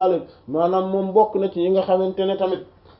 Talib maanaam moom bokk na ci ñi nga xamante ne tamit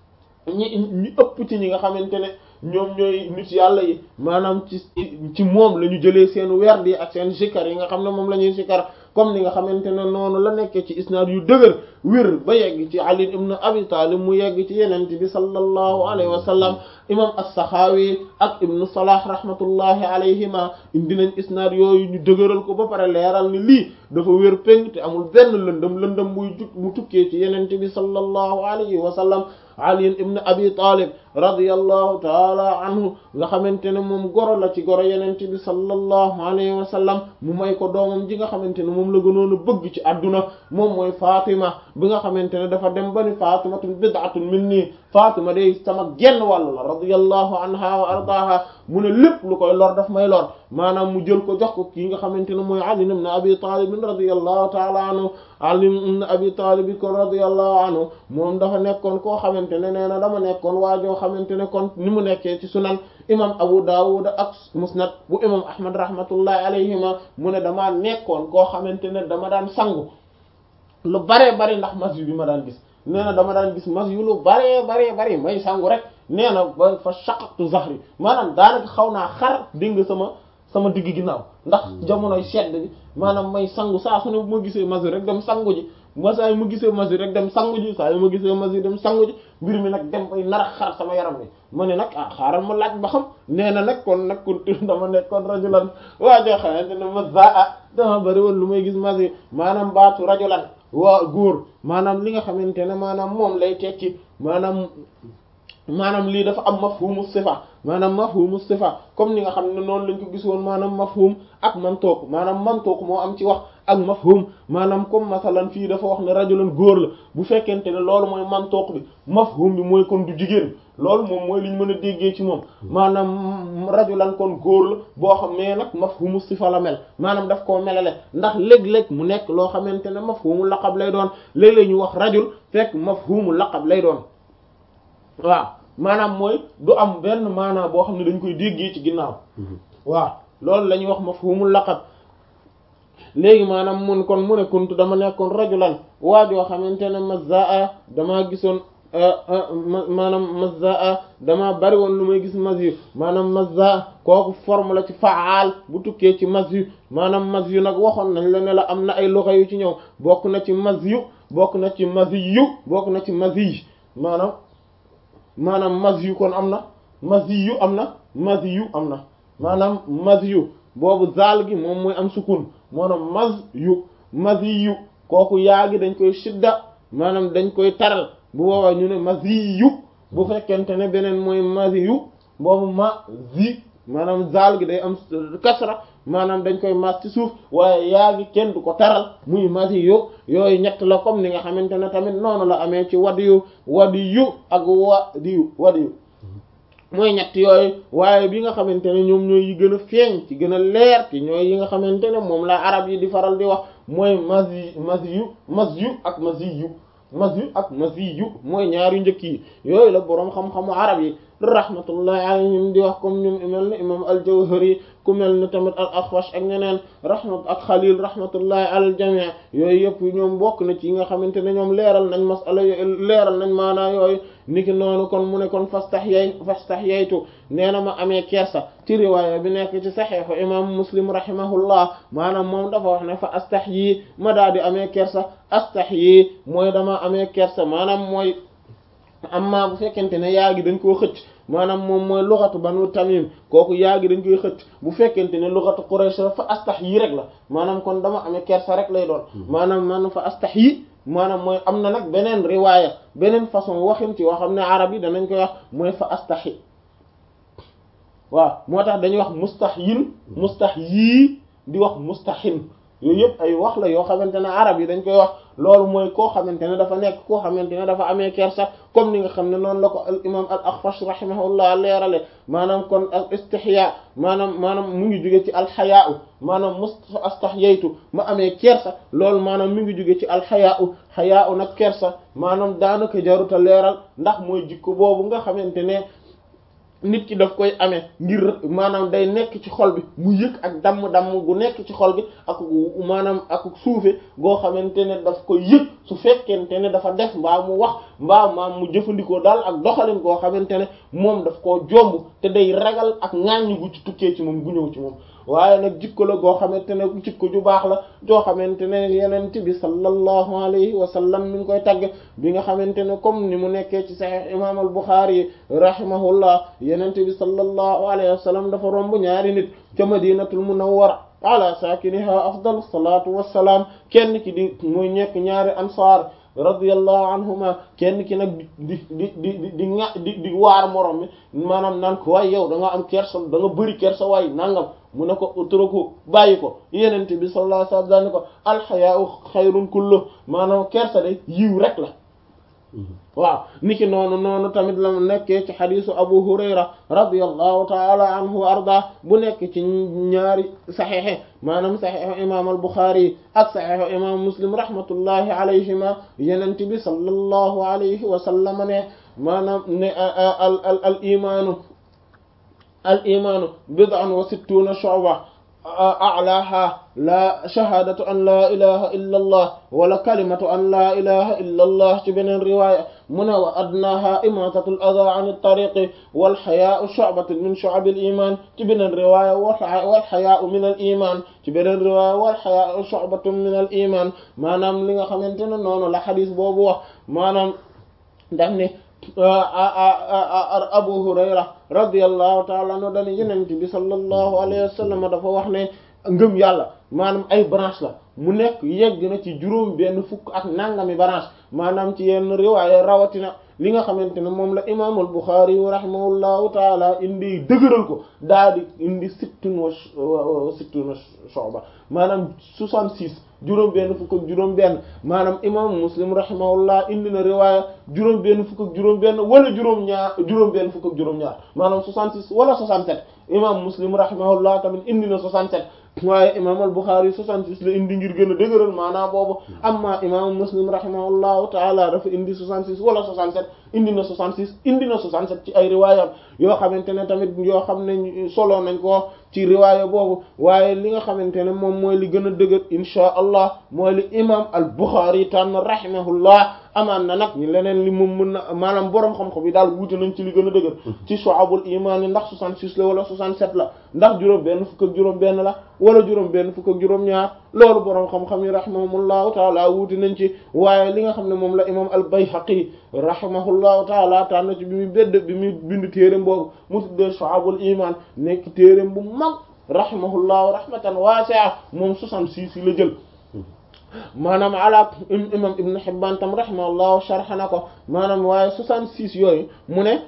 ñi ñu ëpp ci ñi nga xamante ne ñoom ñooy nit yàlla yi maanaam ci ci moom la ñu jëlee seen werd yi ak seen zikar yi nga xam ne moom la ñuy zikar comme ni nga xamante ne noonu la nekkee ci isnaad yu dëgër wér ba yegg ci Ali ibn Abi Talib mu yegg ci yenent bi sallallahu alayhi wa sallam imam as-Sakhawi ak ibnu Salah rahmatullahi alayhima indi nañ isnaad yooyu ñu dëgëral ko ba pare leeral ni lii dafa wér péng te amul benn lëndëm lëndëm buy jug bu tukkee ci yenent bi sallallahu alayhi wa sallam Ali ibn Abi Talib radiyallahu taala anhu nga xamante ne moom goro la ci goro yenent bi sallallahu alayhi wa sallam mu may ko doomam ji nga xamante ne moom la gënoon a bëgg ci adduna moom mooy Fatima bi nga xamante ne dafa dem ba ni Fatimatun bid'atun minni Fatima day sama genn wàll la radiyallahu anha wa ardaha mu ne lépp lu koy lor daf may lor maanaam mu jël ko jox ko kii nga xamante ne mooy Ali ibn Abi Talib radiyallahu taala anhu Ali ibn Abi Talib kon radiyallahu anhu moom dafa nekkoon koo xamante ne nee na dama nekkoon waajoo xamante ne kon ni mu nekkee ci sunan imam Abu Dawud ak musnad bu imam Ahmad rahmatullahi alayhima mu ne damaa nekkoon koo xamante ne dama daan sangu lu baree bari ndax mas yu bi ma daan gis nee na dama daan gis mas yu lu baree baree bari may sangu rek nee na ba fa shaqaqtu zahri maanaam daanaka xaw naa xar dégg sama sama digg ginnaaw ndax jamonoy sedd bi maanaam may sangu saa su ne bu ma gisee mas rek dem sangu ji ma saa yu ma gisee mas rek dem sangu ji saa yu ma gisee mas dem sangu ji mbir mi nag dem bay nar a xar sama yaram bi ma ne nag ah xaaral ma laaj ba xam nee na nag kon nag kon dama nekkoon rajulan waa joo xamante ne ma zaa dama bëri woon lu may gis mas yi maanaam baatu rajulan waa góor maanaam li nga xamante ne maanaam moom lay tekki maanaam maanaam lii dafa am mafhumu sifa maanaam mafhumu sifa comme ni nga xam ne noonu lañ ko gis woon maanaam mafhum ak mantuq maanaam mantuq moo am ci wax ak mafhum maanaam comme masalan fii dafa wax ne rajulan góor la bu fekkente ne loolu mooy mantuq bi mafhum bi mooy kon du jigéen loolu moom mooy li ñu mën a déggee ci moom maanaam rajulan kon góor la boo xam ne nag mafhumu sifa la mel maanaam daf koo melale ndax léeg-léeg mu nekk loo xamante ne mafhumu laqab lay doon léeg-léeg ñu wax rajul fekk mafhumu laqab lay doon waaw maanaam mooy du am benn maanaam boo xam ne dañ koy déggee ci ginnaaw waaw loolu la ñuy wax mafhumul laqab léegi maanaam mun kon mu ne kuntu dama nekkoon rajulan waajoo xamante ne mazaa damaa gisoon maanaam mazaa damaa bari woon lu may gis mazyu maanaam mazaa kooku forme la ci faal bu tukkee ci mazyu maanaam mazyu nag waxoon nañ la ne la am na ay loxo yu ci ñëw bokk na ci mazyu bokk na ci mazyu bokk na ci maziy maanaam maanaam mas yu kon am na mas yu am na mas yu am na maanaam mas yu boobu zaal gi moom mooy am sukun maanaam mas yu mas yu kooku yaa gi dañ koy shidda maanaam dañ koy taral bu boobaa ñu ne mas yu bu fekkente ne beneen mooy mas yu boobu ma zi maanaam zaal gi day am kasra maanaam dañ koy mas ci suuf waaye yaa gi kenn du ko taral muy mas yu yooyu ñett la comme ni nga xamante ne tamit noonu la amee ci wadiyu wadiyu ak wadiyu wadiyu mooy ñett yooyu waaye bi nga xamante ne ñoom ñooy yi gën a feeñ ci gën a leer ci ñooy yi nga xamante ne moom la arab yi di faral di wax mooy masi masiyu masyu ak masiyu masyu ak masiyu mooy ñaari njëkk yi yooyu la boroom xam-xamu arab yi rahmatullahi alayhim di wax comme ñoom mel ni imam al-Jawhari ku mel ni tamit al-Akhwash ak ñeneen rahmat ak Khalil rahmatullahi alal jamii yooyu yëpp ñoom bokk na ci yi nga xamante ne ñoom leeral nañ masala leeral nañ maanaa yooyu niki noonu kon mu ne kon fastahyay fastahyaytu nee na ma amee kersa ci riwaaya bi nekk ci saxiixu imam Muslim rahimahullah maanaam moom dafa wax ne fa astahyi ma daa di amee kersa astahyi mooy dama amee kersa maanaam mooy amma bu fekkente ne yaa gi dañ koo xëcc maanaam moom mooy luxatu banu tamim kooku yaa gi dañ koy xëcc bu fekkente ne luxatu quraysh fa astahyi rek la maanaam kon dama amee kersa rek lay doon maanaam man fa astahyi maanaam mooy am na nag beneen riwaaya beneen façon waxin ci woo xam ne arab yi danañ koy wax mooy fa astahyi waaw moo tax dañuy wax mustahyin mustahyi di wax mustahin yooyu yëpp ay wax la yoo xamante ne arab yi dañ koy wax loolu mooy koo xamante ne dafa nekk koo xamante ne dafa amee kersa comme ni nga xam ne noonu la ko al imam al Akhfash rahimahullah leerale maanaam kon al istihya maanaam maanaam mu ngi jóge ci alxayaau maanaam mus astahyaytu ma amee kersa loolu maanaam mi ngi jóge ci alxayaau xayaau nag kersa maanaam daanaka jaruta leeral ndax mooy jikko boobu nga xamante ne nit ki daf koy amee ngir maanaam day nekk ci xol bi mu yëg ak damm-damm gu nekk ci xol bi ak maanaam ak suufe goo xamante ne daf koy yëg su fekkente ne dafa def mbaa mu wax mbaa maam mu jëfandikoo daal ak doxalin goo xamante ne moom daf koo jomb te day ragal ak ŋàññ gu ci tukkee ci moom gu ñëw ci moom waaye nag jikko la goo xamante ne jikko ju baax la joo xamante ne yenent bi sallallahu alayhi wa sallam mi ngi koy tagg bi nga xamante ne comme ni mu nekkee ci sahih imam al Bukhari rahimahullah yenent bi sallallahu alayhi wa sallam dafa romb ñaari nit ca madinatul munawwara ala sakiniha afdalu salatu wassalaam kenn ki di muy ñekk ñaari ansaar radiyallahu anhuma kenn ki nag di di di di di ŋa di di waar morom mi maanaam naan ko waaye yow da nga am kersa da nga bëri kersa waaye nangam mu ne ko utraku bàyyi ko yenente bi sallallahu alayhi wasallam daal ne ko alxayaau xayrun kullu maanaam kersa de yiw rek la waaw niki noonu noonu tamit la nekkee ci xadisu abu hurayra radiyallahu taala anhu wa arda bu nekk ci ñaari saxexe maanaam saxexu imam al buxaari ak saxexu imam muslim rahmatullahi alayhima yenent bi sallallahu alayhi wa sallam ne maanaam ne al al al imaanu al imaanu bid'un wa sittuna shu'ba a'laha la shahadatu an la ilaha illa allah wala kalimatu an la ilaha illa allah ci beneen riwaya mu ne wa adnaha imatatu al adha an at-tariqi wal haya'u shu'batun min shu'ab al iman ci beneen riwaya wal haya'u min al iman ci beneen riwaya wal haya'u shu'batun min al iman maanaam li nga xamante ne noonu la xadis boobu wax maanaam daf ne Abu Hurayra radiyallahu ta'ala anhu dañu Yonent bi sallallahu alayhi wa sallam dafa wax ne ngëm yàlla maanaam ay branche la mu nekk yegg na ci juróom benn fukk ak nangami branche maanaam ci yenn riwaaya rawatina li nga xamante ne moom la imaam al-Bukhari rahimahullahu taala indi dëgëral ko daal di indi sittun wa sittun shu'ba maanaam 66 juróom benn fukk ak juróom benn maanaam imaamu Muslim rahimahullah indi na riwaaya juróom benn fukk ak juróom benn wala juróom ñaar juróom benn fukk ak juróom ñaar maanaam 66 wala 67 imam Muslim rahimahullah tamit indi na 67 waaye imam al-Bukhari 66 la indi ngir gën a dëgëral maanaam boobu amma imam Muslim rahimahullahu taala dafa indi 66 wala 67 indi na 66 indi na 67 ci ay riwaayam yoo xamante ne tamit yoo xam ne solo nañ ko ci riwaaya boobu waaye li nga xamante ne moom mooy li gën a dëgër inchaa allah mooy li imam al-Bukhari tànn rahimahullah amaan na nag ñu leneen li moom mën na maanaam boroom xam-xam yi daal wuute nañ ci li gën a dëgër ci shu'abul iman yi ndax 66 la wala 67 la ndax juróom benn fukk ak juróom benn la wala juróom benn fukk ak juróom ñaar loolu boroom xam-xam yi rahimahumullahu taala wuute nañ ci waaye li nga xam ne moom la imam al-Bayhaqi rahimahullahu taala tànn ci bi muy bedd bi muy bind téereem boobu mu tuddee shu'abul iman nekk téereem bu mag rahimahullahu rahmatan wasi'a moom 66 yi la jël maanaam ala imam ibn Hibban tam rahimahullahu sharh na ko maanaam waaye 66 yooyu mu ne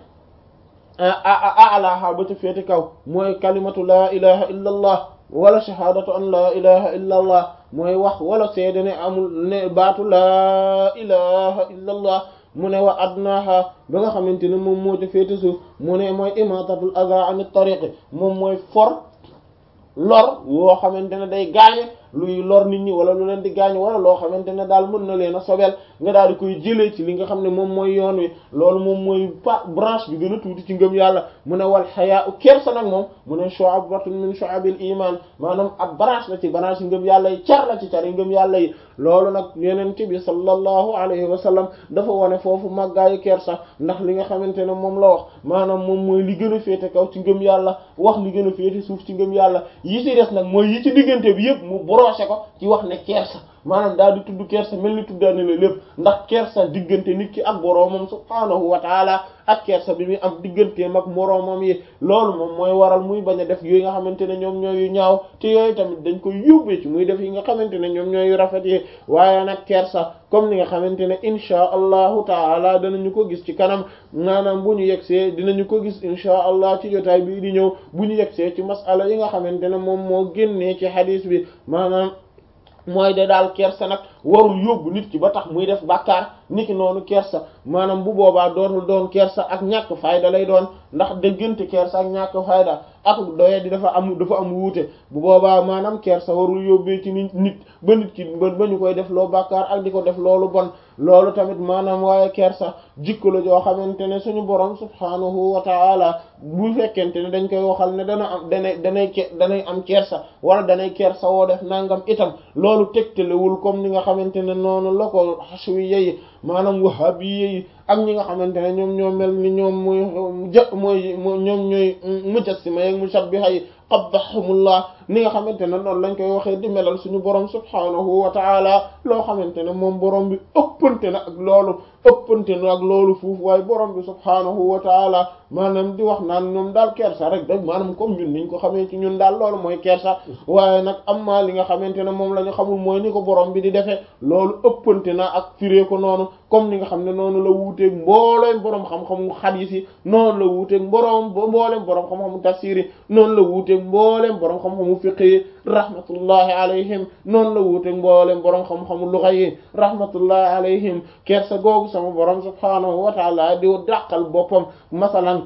alaha ba ca féete kaw mooy kalimatu laa ilaha illa allah wala shahadatu an laa ilaha illa allah mooy wax wala seede ne amul ne baatu laa ilaha illa allah mu ne wa adnaha ba nga xamante ne moom moo ca féete suuf mu ne mooy imatatul adha an tariqi moom mooy for lor woo xamante ne day gaañe luy lor nit ñi wala lu leen di gaañ wala loo xamante ne daal mën na leen a sobel nga daal di koy jëlee ci li nga xam ne moom mooy yoon wi loolu moom mooy pa branche bi gën a tuuti ci ngëm yàlla mu ne wal xayaa u kersa nag moom mu ne shu'batun min shu'abil iman maanaam ab branche la ci branche yi ngëm yàlla yi car la ci car yi ngëm yàlla yi loolu nag yeneen ci bi sallallahu alayhi wa sallam dafa wone foofu màggaayu kersa ndax li nga xamante ne moom la wax maanaam moom mooy li gën a féete kaw ci ngëm yàlla wax li gën a féete suuf ci ngëm yàlla yi ci des nag mooy yi ci diggante bi yëpp mu broché ko ci wax ne kersa maanaam daal di tudd kersa mel ni tuddaane la lépp ndax kersa diggante nit ki ak boroomam subhaanahu wa taala ak kersa bi muy am digganteem ak moroomam yi loolu moom mooy waral muy bañ a def yooyu nga xamante ne ñoom ñooyu ñaaw te yooyu tamit dañ koy yóbbee ci muy def yi nga xamante ne ñoom ñooyu rafet yi waaye nag kersa comme ni nga xamante ne inchaa allahu taala danañu ko gis ci kanam maanaam bu ñu yegsee dinañu ko gis inchaa allah ci jotaay bii di ñëw bu ñu yegsee ci masala yi nga xamante ne moom moo génnee ci hadis bi maanaam mooy de daal kersa nag warul yóbbu nit ki ba tax muy def bàkkaar niki noonu kersa maanaam bu boobaa dootul doon kersa ak ñàkk fayda lay doon ndax déggante kersa ak ñàkk fayda ak doye di dafa am dafa am wuute bu boobaa maanaam kersa warul yóbbee ci nit nit ba nit ki ba ba ñu koy def loo bàkkaar ak di ko def loolu bon loolu tamit maanaam waaye kersa jikko la joo xamante ne suñu borom subhaanahu wa ta'ala bu fekkente ne dañ koy waxal ne dana am danay danay danay am kersa wala danay kersa woo def nangam itam loolu tegtalewul comme ni nga xamante ne noonu la ko xaswiya yi maanaam wahabiyya yi ak ñi nga xamante ne ñoom ñoo mel ni ñoom mooy jë mooy ñoom ñooy mujassima ak mushabbiha yi qabbahumullah ni nga xamante ne noonu lañ koy waxee di melal suñu borom subhaanahu wa ta'ala loo xamante ne moom borom bi ëppante na ak loolu ëppante na ak loolu fuuf waaye borom bi subhaanahu wa ta'ala maanaam di wax naan ñoom daal kersa rek rek maanaam comme ñun niñ ko xamee ci ñun daal loolu mooy kersa waaye nag am maa li nga xamante ne moom la ñu xamul mooy ni ko borom bi di defee loolu ëppante na ak firee ko noonu comme ni nga xam ne noonu la wuuteeg mbooleem borom xam-xamu xadiis yi noonu la wuuteeg borom mbooleem borom xam-xamu tafsiir yi noonu la wuuteeg mbooleem borom xam-xamu fiqh yi rahmatullahi alayhim noonu la wuuteeg mbooleem borom xam-xamu luxa yi rahmatullahi alayhim kersa googu sama borom subhaanahu wa taala di dàqal boppam masalan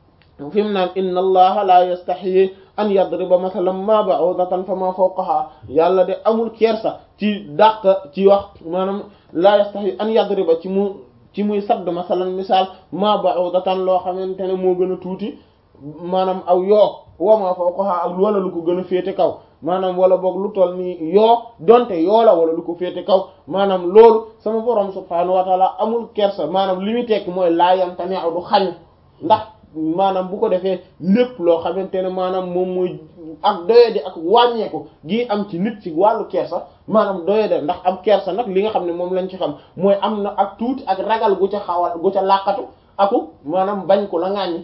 fi mu naan inna allaha la yastaxyi an yadriba masalan ma ba'udatan fa ma fawqaha yàlla de amul kersa ci dàq ci wax maanaam la yastaxyi an yadriba ci mu ci muy sadd masalan misaal ma ba'udatan loo xamante ne moo gën a tuuti maanaam aw yoo wa ma fawqaha ak wala lu ko gën a féete kaw maanaam wala boog lu toll nii yoo donte yoo la wala lu ko féete kaw maanaam loolu sama borom subhaanahu wa taala amul kersa maanaam li muy tekki mooy laa yamtani du xañ ndax maanaam bu ko defee lépp loo xamante ne maanaam moom mooy ak doyadi ak wàññeeku gi am ci nit ci wàllu kersa maanaam doyade ndax am kersa nag li nga xam ne moom lañ ci xam mooy am na ak tuuti ak ragal gu ca xawal gu ca làqatu aku maanaam bañ ko la ŋàññi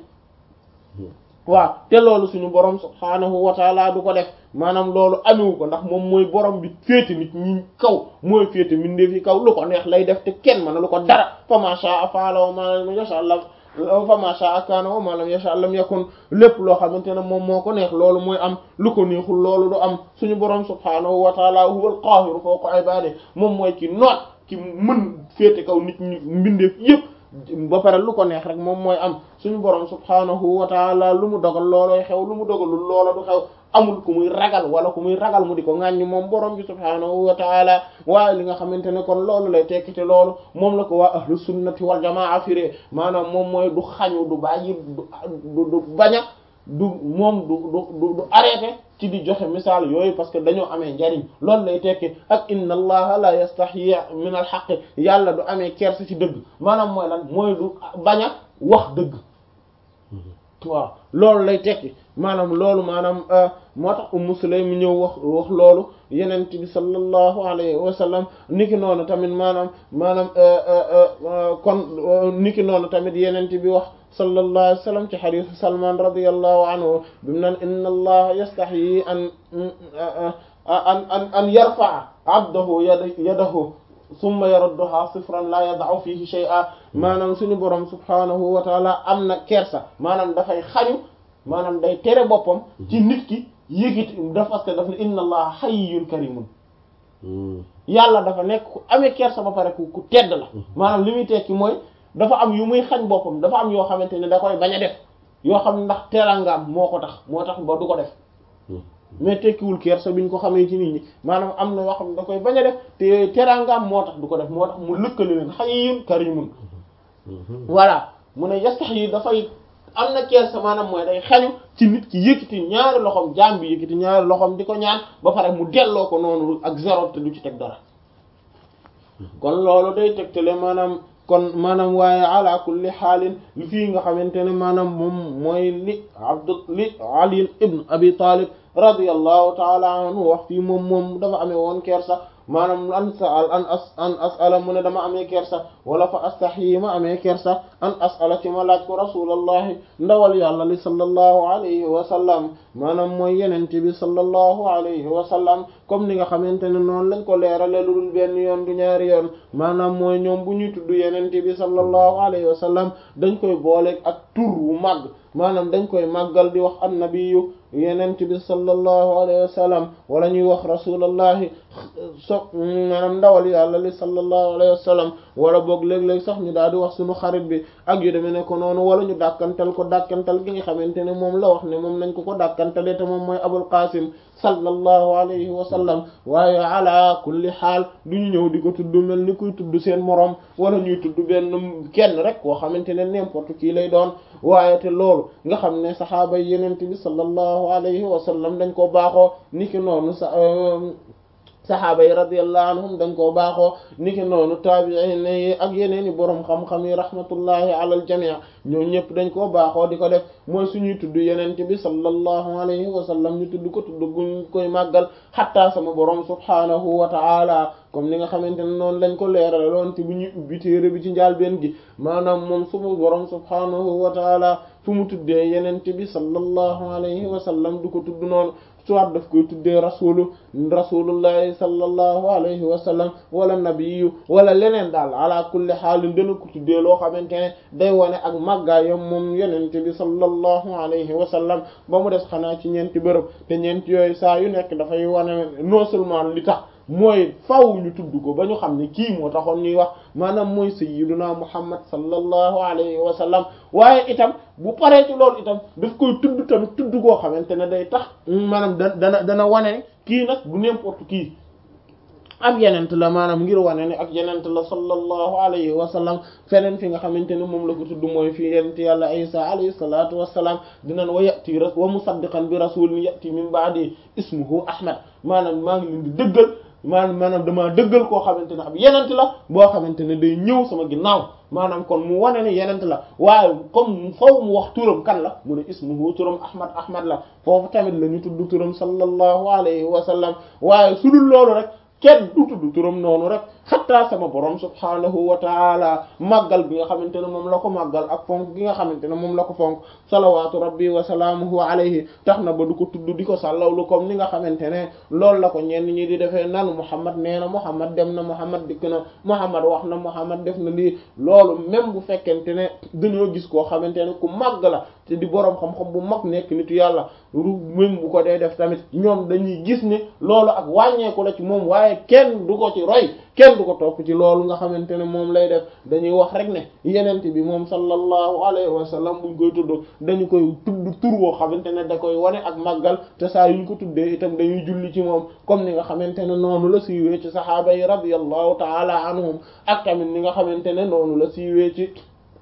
waaw te loolu suñu borom subhaanahu wa taala du ko def maanaam loolu amewu ko ndax moom mooy borom bi féete nit ñi kaw mooy féete mbindeef yi kaw lu ko neex lay def te kenn mën lu ko dara fa ma sha'a fa'ala wa ma lam yasha Allah fa ma sha'a kana wa ma lam yasha lam yakun lépp loo xamante ne moom moo ko neex loolu mooy am lu ko neexul loolu du am suñu borom subhaanahu wa taala huwa al-qaahiru fawqa ibaadihi moom mooy ki noot ki mën féete kaw nit ñi mbindeef yépp ba pare lu ko neex rek moom mooy am suñu borom subhaanahu wa taala lu mu dogal loolooy xew lu mu dogalul loola du xew amul ku muy ragal wala ku muy ragal mu di ko ŋàññi moom borom bi subhaanahu wa taala waaye li nga xamante ne kon loolu lay tekkite loolu moom la ko waa ahlu sunnati wal jamaa firee maanaam moom mooy du xañu du bàyyi du du baña du moom du du du arrêté ci di joxe misaal yooyu parce que dañoo amee njariñ loolu lay tekki ak inna allaha la yastahyi min al haqq yàlla du amee kersa ci dëgg maanaam mooy lan mooy du bañ a wax dëgg waaw loolu lay tekki maanaam loolu maanaam moo tax Ummu Sulaym ñëw wax wax loolu yenent bi sallallahu alayhi wa sallam niki noonu tamit maanaam maanaam kon niki noonu tamit yenent bi wax sallallahu alayhi wa sallam ci xadiisu Salman radiyallahu anhu bimu naan inna allaha yastahyi an an an an yarfa'a abdahu yadahu summa yarudduha sifran la yada'u fihi shay'a maanaam suñu borom subhanahu wa taala am na kersa maanaam dafay xañu maanaam day tere boppam ci nit ki yëgiti dafa parce que daf ne inna allaha hayyun karimun yàlla dafa nekk ku amee kersa ba pare ku ku tedd la maanaam li muy tekki mooy dafa am yu muy xañ boppam dafa am yoo xamante ne da koy bañ a def yoo xam ne ndax terangaam moo ko tax moo tax ba du ko def mais tekkiwul kersa bi ñu ko xamee ci nit ñi maanaam am na yoo xam ne da koy bañ a def te yooyu terangaam moo tax du ko def moo tax mu lëkkale leen hayyun karimun voilà mu ne yastax yi dafay am na kersa maanaam mooy day xañu ci nit ki yëkkati ñaari loxoom jaam bi yëkkati ñaari loxoom di ko ñaan ba pare mu delloo ko noonu ak zéro te du ci teg dara kon loolu day tegtale maanaam kon maanaam waaye ala kulli xaalin li fii nga xamante ne maanaam moom mooy li abdu li ali ibn abi talib radiyallahu taala anhu wax fii moom moom dafa amee woon kersa maanaam an sal an as an asala mu ne dama amee kersa wala fa astaxyi ma amee kersa an asala ci ma laaj ko rasulallahi ndawal yàlla li sallallahu alayhi wa sallam maanaam mooy yenente bi sallallahu alayhi wa sallam comme ni nga xamante ne noonu lañ ko leerale lu dul benn yoon du ñaari yoon maanaam mooy ñoom bu ñuy tudd yenente bi sallallahu alayhi wa sallam dañ koy booleeg ak tur wu màgg maanaam dañ koy màggal di wax annabiyu yenent bi sallallahu alayhi wa sallam wala ñuy wax rasulallahi so maanaam ndawal yàlla li sallallahu alayhi wa sallam wala boog léeg-léeg sax ñu daal di wax suñu xarit bi ak yu demee ne ko noonu wala ñu dàkkantal ko dàkkantal gi nga xamante ne moom la wax ne moom nañ ko ko dàkkantale te moom mooy abul qasim sallallahu alayhi wa sallam waaye ala kulli xaal du ñu ñëw di ko tudd mel ni kuy tudd seen moroom wala ñuy tudd benn kenn rek koo xamante ne n'importe qui lay doon waaye te loolu nga xam ne saxaaba yenent bi sallallahu alayhi wa sallam dañ ko baaxoo niki noonu sa saxaaba yi radiyallahu anhum dañ koo baaxoo niki noonu taabi'in yi ak yeneen i boroom xam-xam yi rahmatullahi ala al jami' ñoom ñëpp dañ koo baaxoo di ko def mooy suñuy tudd yenent bi sallallahu alayhi wa sallam ñu tudd ko tudd guñ koy màggal xatta sama boroom subhaanahu wa ta'ala comme ni nga xamante ne noonu lañ ko leerale loon te bu ñuy ubbi téere bi ci njàlbéen gi maanaam moom suma boroom subhaanahu wa ta'ala fu mu tuddee yenent bi sallallahu alayhi wa sallam du ko tudd noonu soit daf koy tuddee rasulu rasulullahi sallallahu alayhi wa sallam wala nabiyu wala leneen daal ala kulli xaalin dana ko tuddee loo xamante ne day wane ak màggaayam moom yenente bi sallallahu alayhi wa sallam ba mu des xanaa ci ñeenti bërëb te ñeenti yooyu saa yu nekk dafay wane non seulement li tax mooy faw ñu tudd ko ba ñu xam ne kii moo taxoon ñuy wax maanaam mooy sayyiduna muhammad sallallahu alayhi wa sallam waaye itam bu paree ci loolu itam daf koy tudd tamit tudd koo xamante ne day tax maanaam da dana dana wane kii nag du n'importe kii ak yenent la maanaam ngir wane ne ak yenent la sallallahu alayhi wa sallam feneen fi nga xamante ne moom la ko tudd mooy fi yenent yàlla isa alayhi salatu wassalam dinañ wa yati wa musaddiqan bi rasulin yati min ba'di ismuhu ahmad maanaam maa ngi leen di dëggal maanaam maanaam damaa dëggal koo xamante ne ab yenent la boo xamante ne day ñëw sama ginnaaw maanaam kon mu wane ne yenent la waaye comme foofu mu wax turam kan la mu ne ismuhu turam ahmad ahmad la foofu tamit la ñu tudd turam sallallahu alayhi wa sallam waaye su dul loolu rek kenn du tudd turam noonu rek xatta sama borom subhaanahu wa taala màggal bi nga xamante ne moom la ko màggal ak fonk gi nga xamante ne moom la ko fonk salawaatu rabbi wa salaamuhu alayhi tax na ba du ko tudd di ko sàllawlu comme ni nga xamante ne loolu la ko ñenn ñi di defee nan Muhammad nee na Muhammad dem na Muhammad dikk na Muhammad wax na Muhammad def na lii loolu même bu fekkente ne dañoo gis koo xamante ne ku màgg la te di boroom xam-xam bu mag nekk nitu yàlla ru même bu ko dee def tamit ñoom dañuy gis ne loolu ak wàññeeku la ci moom waaye kenn du ko ci roy kenn du ko topp ci loolu nga xamante ne moom lay def dañuy wax rek ne yenent bi moom sallallahu alayhi wa sallam buñ koy tudd dañu koy tudd tur woo xamante ne da koy wane ak màggal te saa yuñ ko tuddee itam dañuy julli ci moom comme ni nga xamante ne noonu la siiwee ci sahaaba yi radiyallahu taala anhum ak tamit ni nga xamante ne noonu la siiwee ci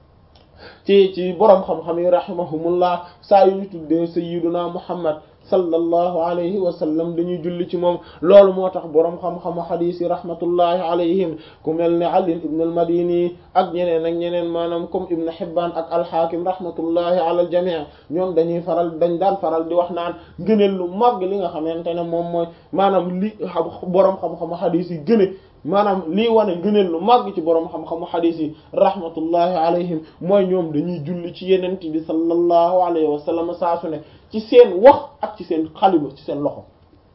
ci ci boroom xam-xam yi rahimahumullah saa yu ñu tuddee sayyiduna muhammad sallallahu alayhi wa sallam dañuy julli ci moom loolu moo tax boroom xam-xamu xadiis yi rahmatullahi alayhim ku mel ne Ali ibn al-Madini ak ñeneen ak ñeneen maanaam comme Ibn Hibban ak al-Hakim rahmatullahi ala al-jami' ñoom dañuy faral dañ daan faral di wax naan gëneel lu màgg li nga xamante ne moom mooy maanaam li boroom xam-xamu xadiis yi gëne maanaam lii wane ngëneel lu màgg ci boroom xam-xamu xadiis yi rahmatullahi alayhim mooy ñoom dañuy julli ci yenent bi sallallahu alayhi wa sallam saa su ne ci seen wax ak ci seen xalima ci seen loxo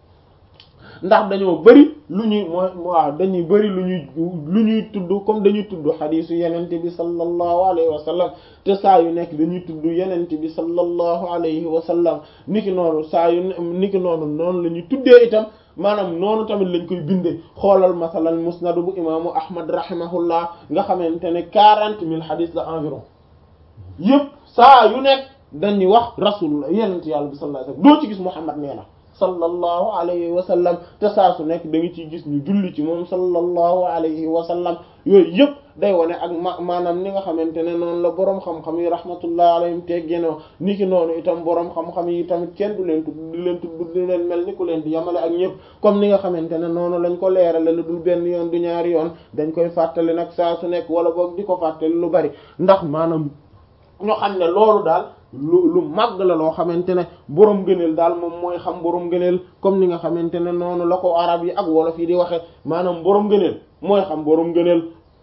ndax dañoo bari lu ñuy mooy waaw dañuy bari lu ñuy lu ñuy tudd comme dañuy tudd xadiisu yenent bi sallallahu alayhi wa sallam te saa yu nekk dañuy tudd yenent bi sallallahu alayhi wa sallam niki noonu saa yu niki noonu noonu la ñuy tuddee itam maanaam noonu tamit lañ koy bindee xoolal masalan musnadu bu imaamu ahmad rahimahullah nga xamante ne quarante mille xadis la environ yëpp saa yu nekk dañuy wax rasulullah yenent yàlla bi sallallahu alayhi wasallam doo ci gis muhammad nee na sallallahu alayhi wa sallam te saa su nekk da nga ciy gis ñu julli ci moom sallallahu alayhi wa sallam yooyu yëpp day wane ak ma maanaam ni nga xamante ne noonu la boroom xam-xam yi rahmatullah alayhim teggenoo ni ki noonu itam boroom xam-xam yi tamit kenn du leen tudd di leen tudd di leen mel ni ku leen di yamale ak ñëpp comme ni nga xamante ne noonu lañ ko leerale lu dul benn yoon du ñaari yoon dañ koy fàttali nag saa su nekk wala boog di ko fàttali lu bari ndax maanaam ñoo xam ne loolu daal lu lu màgg la loo xamante ne borom gëneel daal moom mooy xam borom gëneel comme ni nga xamante ne noonu la ko arab yi ak wolof yi di waxe maanaam borom gëneel mooy xam borom gëneel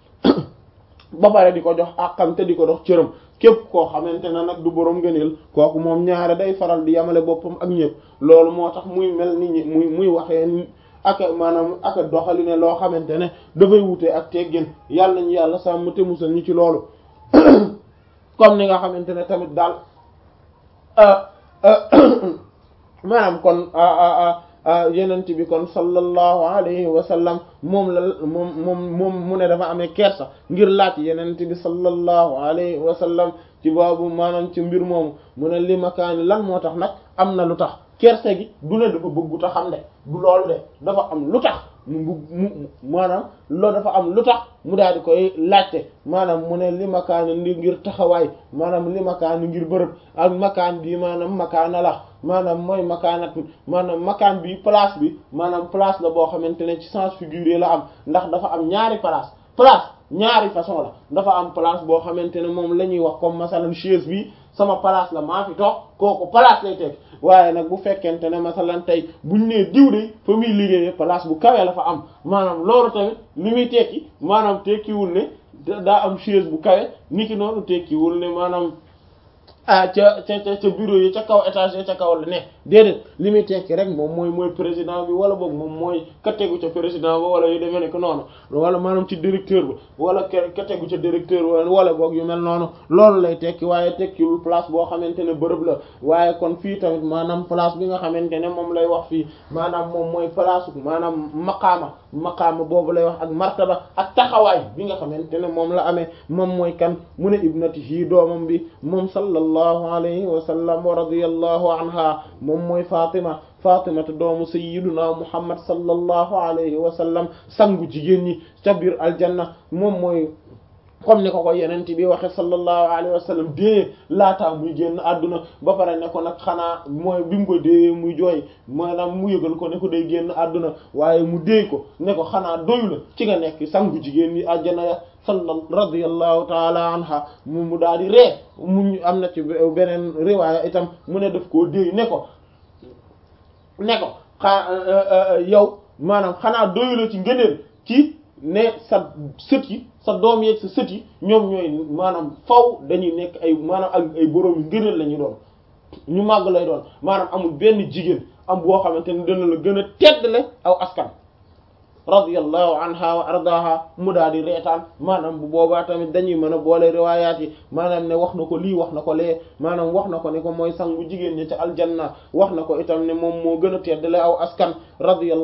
ba pare di ko jox àqam te di ko dox cëram képp koo xamante ne nag du borom gëneel kooku moom ñaare day faral di yamale boppam ak ñëpp loolu moo tax muy mel ni ñi muy muy waxee ak maanaam ak doxali ne loo xamante ne dafay wute ak teggin yàlla ñu yàlla sàmm te musal ñu ci loolu comme ni nga xamante ne tamit daal maanaam kon yenent bi kon sallallahu alayhi wa sallam moom la moom moom moom mu ne dafa amee kersa ngir laaj yenent bi sallallahu alayhi wa sallam ci boobu maanaam ci mbir moomu mu ne li makaani lan moo tax nag am na lu tax kersa gi du ne dafa bëggu ta xam de du loolu de dafa am lu tax mu mu maanaam loolu dafa am lu tax mu daal di koy laajte maanaam mu ne li makaani ndi ngir taxawaay maanaam li makaani ngir bërëb ak makaan bi maanaam makaana la maanaam mooy makaanat maanaam makaan bi place bi maanaam place la boo xamante ne ci sens figuré la am ndax dafa am ñaari place place ñaari façon la dafa am place boo xamante ne moom la ñuy wax comme masalan chaise bi sama place la maa fi toog kooku place lay teg waaye nag bu fekkente ne masalan tey buñ nee diw de fa muy liggéeyee place bu kawe la fa am maanaam loolu tamit li muy tekki maanaam tekkiwul ne daa am chaise bu kawe niki noonu tekkiwul ne maanaam ah ca ca ca bureau yi ca kaw étage ca kaw la ne déedéet li muy tekki rek moom mooy mooy président bi wala boog moom mooy ka tegu ca président ba wala yu demee nekk noonu wala maanaam ci directeur ba wala ka tegu ca directeur ba wala boog yu mel noonu loolu lay tekki waaye tekkiwul place boo xamante ne bërëb la waaye kon fii tamit maanaam place bi nga xamante ne moom lay wax fii maanaam moom mooy place maanaam maqaama maqaama boobu lay wax ak martaba ak taxawaay bi nga xamante ne moom la amee moom mooy kan mu ne ibnatihi doomam bi moom sallallahu alayhi wa sallam wa radiyallahu anha moom mooy Fatima Fatimata doomu sayyiduna Muhammad sallallahu alayhi wa sallam sangu jigéen ñi ca biir aljanna moom mooy comme ni ko ko yenent bi waxe sallallahu alayhi wa sallam dee laataa muy génn àdduna ba pare ne ko nag xanaa mooy bi mu ko dee muy jooy maanaam mu yëgal ko ne ko day génn àdduna waaye mu dee ko ne ko xanaa doyu la ci nga nekk sangu jigéen ñi àjjana ya salla radiyallahu taala anha mu mu daal di ree mu am na ci beneen riwaaya itam mu ne daf koo déey ne ko ne ko xaa yow maanaam xanaa doyu la ci ngëneel ci ne sa sët yi sa doom yeeg sa sët yi ñoom ñooy maanaam faw dañuy nekk ay maanaam ak ay borom yu ngëneel la ñu doon ñu màgg lay doon maanaam amul benn jigéen am boo xamante ne dana la gën a teddle aw askan radiyallahu anha wa ardaha mu daal di reetaan maanaam bu boobaa tamit dañuy mën a boole riwaayaat yi maanaam ne wax na ko lii wax na ko lee maanaam wax na ko ne ko mooy sangu jigéen ñi ca aljanna wax na ko itam ne moom moo gën a teddale aw askan radiyallahu